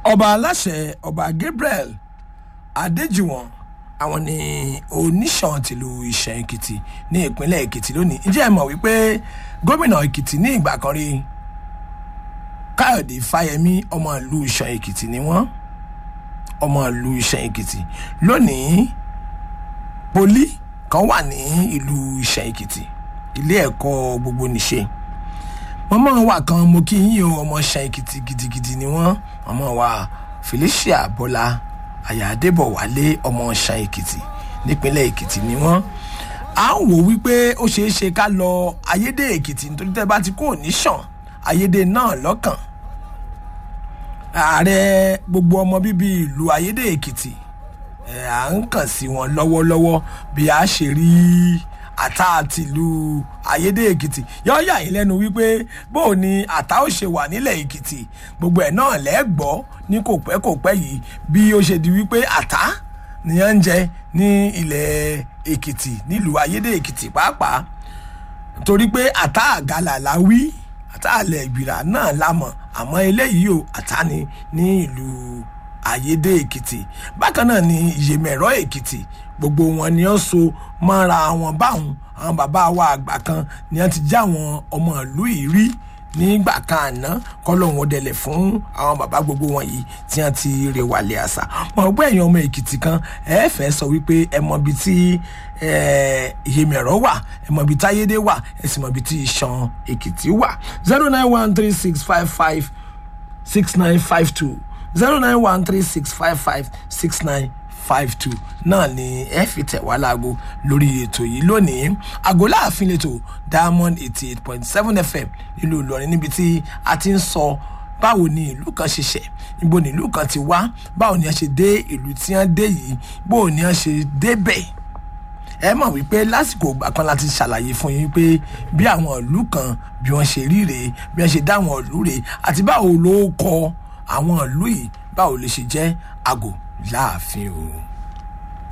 ọba aláṣẹ ọba gabriel adéjìwọ̀n àwọn ni oníṣàn tìlú ìṣẹ̀ èkìtì ní ìpínlẹ̀ èkìtì lónìí ǹjẹ́ ẹ mọ̀ wípé gómìnà èkìtì ní ìgbà kan rí káyọ̀dé fáyemí ọmọ ìlú ìṣẹ̀ èkìtì ni wọ́n ọmọ ìlú ìṣẹ̀ èkìtì lónìí poli kan wà ní ìlú ìṣẹ̀ èkìtì ilé ẹ̀kọ́ gbogbo nìṣe mọ́mọ́ wa kan mo kí yín o ọmọ ṣan èkìtì gidigidi ni wọ́n mọ́mọ́ wa felicia bọ́lá àyàdébọ̀ wálé ọmọ ṣan èkìtì nípínlẹ̀ èkìtì ni wọ́n à ń wò wípé ó ṣeé ṣe ká lọ ayédè èkìtì nítorí tẹ́ bá ti kó ní ṣàn ayédè náà lọ́kàn ààrẹ gbogbo ọmọ bíbí ìlú ayédè èkìtì ẹ̀ à ń kàn sí wọn lọ́wọ́lọ́wọ́ bí a ṣe rí àtà tìlú ayédè èkìtì yọ yà yín lẹ́nu wípé bó o ní àtà ó ṣe wà nílẹ̀ èkìtì gbogbo ẹ̀ náà lẹ́gbọ́ ní kò pẹ́ kò pẹ́ yìí bí ó ṣe di wípé àtà nìyẹn ń jẹ ní ilẹ̀ èkìtì nílùú ayédè èkìtì pàápàá torí pé àtà àgàlà la wí àtà àlẹ̀ ìgbìrà náà la mọ̀ àmọ́ eléyìí o àtà ni ní ìlú ayédè èkìtì bákan náà ni ìyèmẹ̀rọ èkìtì gbogbo wọn ni ó so mọ́ra wọn báwọn àwọn bàbá wa àgbà kan ni wọ́n ti já àwọn ọmọ ìlú yìí rí nígbà kan àná kọ́lọ́hún ọdẹlẹ̀ fún àwọn bàbá gbogbo wọn yìí tí wọ́n ti rè wàlẹ̀ àṣà wọn gbọ́ ẹ̀yàn ọmọ èkìtì kan ẹ fẹ́ sọ wípé ẹ mọ ibi tí ìyèmẹ̀rọ wà ẹ mọ ibi táyédé wà ẹ sì mọ ibi tí ìṣàn èkìtì wà zero nine one three six five five six nine five two zero nine one three six five five six nine five two náà ni ẹ fi tẹ̀ wá láago lórí ètò yìí lónìí àgọ́ láàfin lẹ́tọ̀ diamond eighty eight point seven fm nílùú ìlọrin níbi tí a ti ń sọ báwo ni ìlú kan ṣe ṣẹ̀ níbo ni ìlú kan ti wá báwo ni a ṣe dé ìlú tí wọ́n dé yìí báwo ni a ṣe débẹ̀ ẹ mọ̀ wípé lásìkò ìgbà kan láti ṣàlàyé fún yín pé bí àwọn ìlú kan bí wọ́n ṣe rí rèé bí wọ́n ṣe dá àwọn ìlú rèé àti báwo ló kọ àwọn ìlú yìí báwo lè ṣe jẹ́ àgò láàfin o.